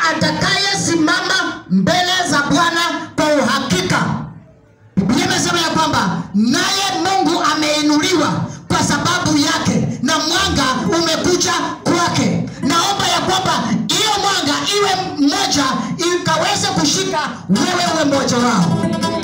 atakayesimama mbele za Bwana kwa uhakika. Biblia imesema ya kwamba naye Mungu ameinuliwa kwa sababu yake na mwanga umekuja kwake. Naomba ya kwamba hiyo mwanga iwe mmoja, ikaweze kushika wewe uwe mmoja wao,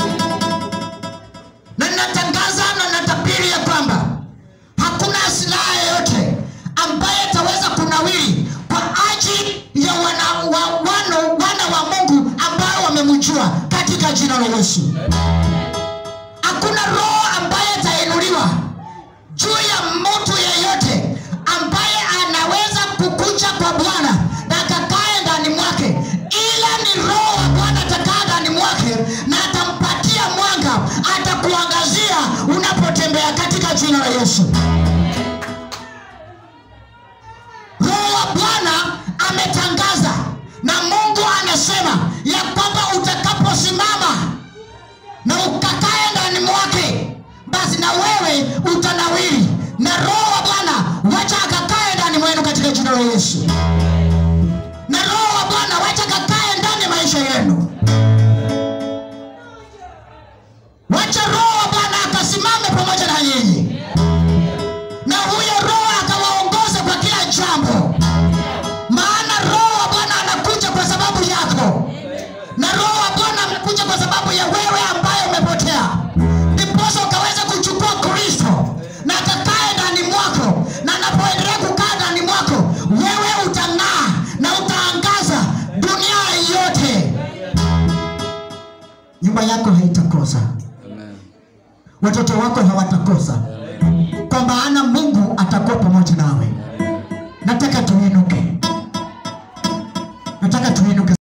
na natangaza na natabiri ya kwamba hakuna silaha yoyote ambaye itaweza kunawiri kwa ajili ya wana wa, wano, wana wa Mungu ambao wamemjua katika jina la Yesu. Hakuna roho ambaye itainuliwa juu ya mtu yeyote ambaye anaweza kukuja kwa Bwana na akakae ndani mwake, ila ni roho wa Bwana atakaa ndani mwake na atampatia mwanga, atakuangazia unapotembea katika jina la Yesu. Roho wa Bwana ametangaza na Mungu anasema ya kwamba utakaposimama na ukakae ndani mwake, basi na wewe utanawiri, na Roho wa Bwana wacha akakae ndani mwenu katika jina la Yesu. Na Roho wa Bwana wacha akakae ndani ya maisha yenu, wacha Roho wa Bwana akasimame pamoja na nyinyi, na huyo Roho akawaongoze kwa kila jambo, maana Roho wa Bwana anakuja kwa sababu yako na Roho wa Bwana amekuja kwa sababu ya wewe ambaye umepotea, ndiposa ukaweza kuchukua Kristo na akakae ndani mwako, na anapoendelea kukaa ndani mwako, wewe utang'aa na utaangaza dunia yote. Nyumba yako haitakosa, watoto wako hawatakosa, kwa maana Mungu atakuwa pamoja nawe. Nataka tuinuke, nataka tuinuke.